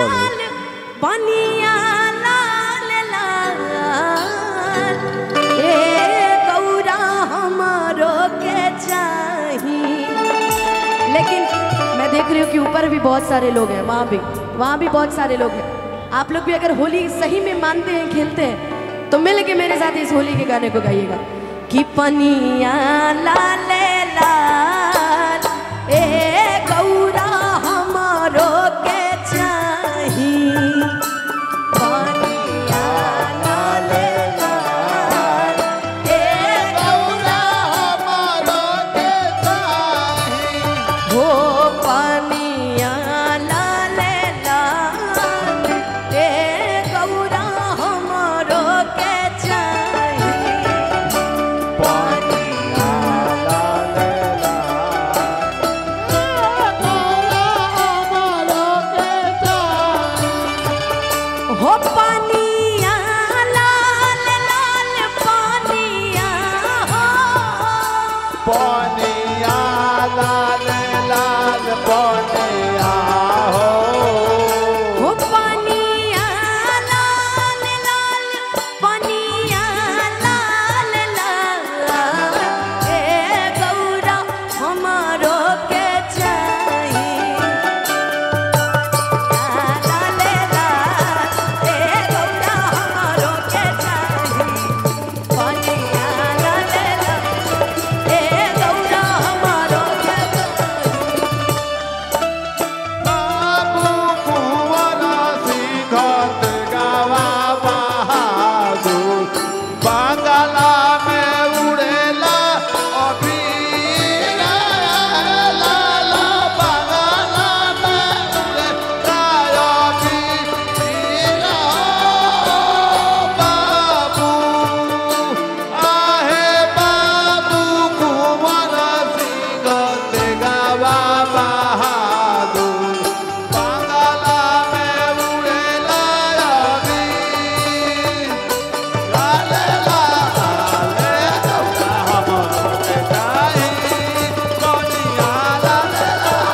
लाल पनिया लाल लाल ए गौरा हमारो के चाही लेकिन मैं देख रही हूँ कि ऊपर भी बहुत सारे लोग हैं वहाँ भी वहाँ भी बहुत सारे लोग हैं आप लोग भी अगर होली सही में मानते हैं खेलते हैं तो मिल के मेरे साथ इस होली के गाने को गाइएगा कि पनिया लाल लाल ए गौरा हमारो के चाही पनिया लाल लाल ए गौरा हो पनिया लाल लाल ए गौरा हमारो के चाही पनिया हो पनिया लाल लाल पनिया हो पनिया लाल लाल पनिया हो हो पनिया लाल लाल पनिया लाल लाल ए गौरा हमारो के चाही लाल लाल ए गौरा हमारो के चाही पनिया लाल लाल ए गौरा हमारो के चाही बाबू कुंवरा सिंघत गावा बहादुर बांगला में उड़ेला अभी ला ला ला बांगला में उड़ेला अभी ला बाबू आहे बाबू कुंवरा सिंघत गावा बहादुर बांगला में उड़ेला अभी लाले लाले गौरा हमरो के चाही कनिया लाले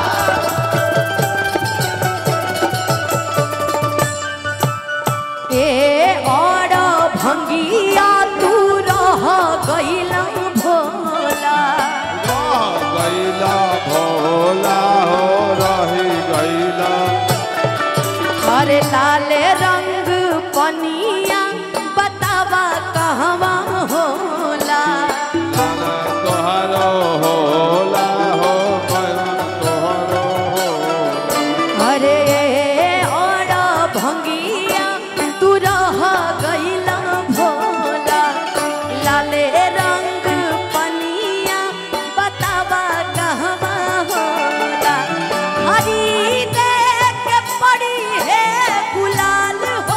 ए और भंगिया तू रह गईला भोला रह गईला भोला हो रही गईला अरे लाले रंग पनिया बतावा कहवा होला गाना तोहरो होला हो गाना तोहरो होला अरे और भंगिया तू रह गईला भोला लाले रंग पनिया बतावा कहवा होला हरी देख के पड़ी है गुलाल हो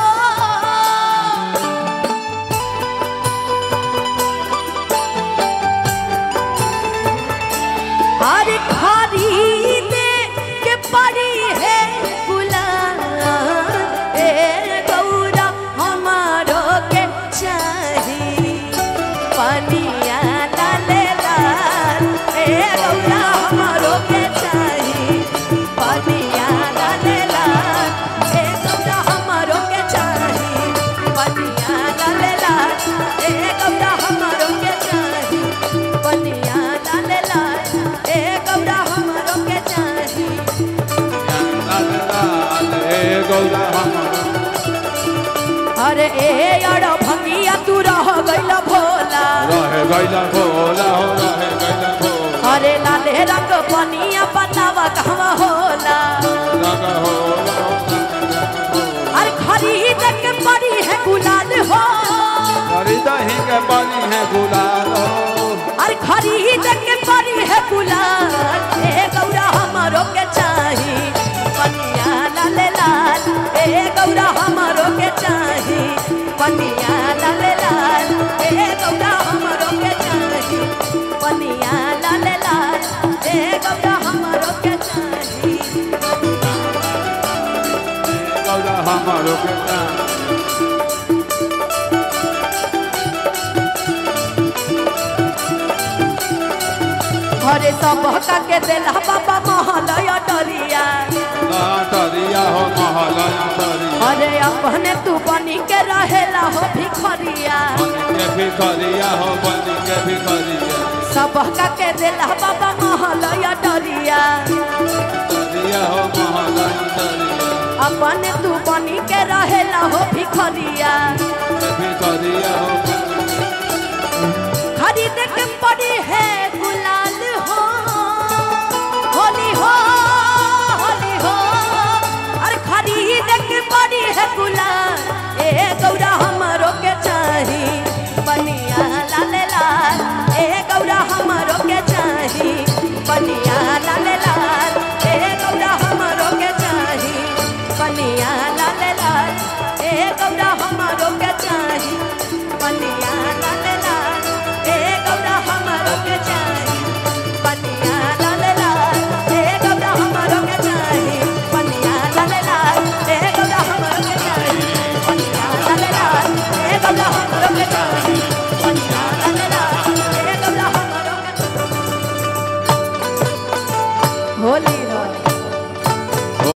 हर खरीदे के पड़ी है गुलाल ए गौरा हमारो के चाही पनिया लाल लाल ए गौरा हमारो के चाही पनिया लाल लाल ए गौरा हमारो के चाही पनिया लाल लाल ए गौरा हमारो के चाही पनिया लाल लाल ए गौरा हमारो के चाही लाले लाले गौरा हमरो अरे ए अड़ भंगिया तू रह गइल भोला रहे गईला भोला हो रहे गईला भोला अरे लाले रंग पनिया बतावा कहवा होला रंग होला अरे खरीद के पड़ी है गुलाल हो खरीदही के बनी है गुलाल हो अरे खरीद के पड़ी है गुलाल ए गौरा हमारो के चाही पनिया लाल लाल ए गौरा हमारो के चाही पनिया लाल लाल ए गौरा हमारो के चाही पनिया लाल लाल ए गौरा हमारो के चाही गौरा हमरो के चाही घरे सब का के देला बाबा महलया डरिया लहटरिया भिखरिया हो महलया तरिया अरे अपने तू बनी के रहेला हो भिखरिया बन के भिखरिया हो बन के भिखरिया सबका के देला बाबा महलया डरिया तरिया हो महलया तरिया अपने तू बनी के रहेला हो भिखरिया के भिखरिया हो खरीद के पड़ी है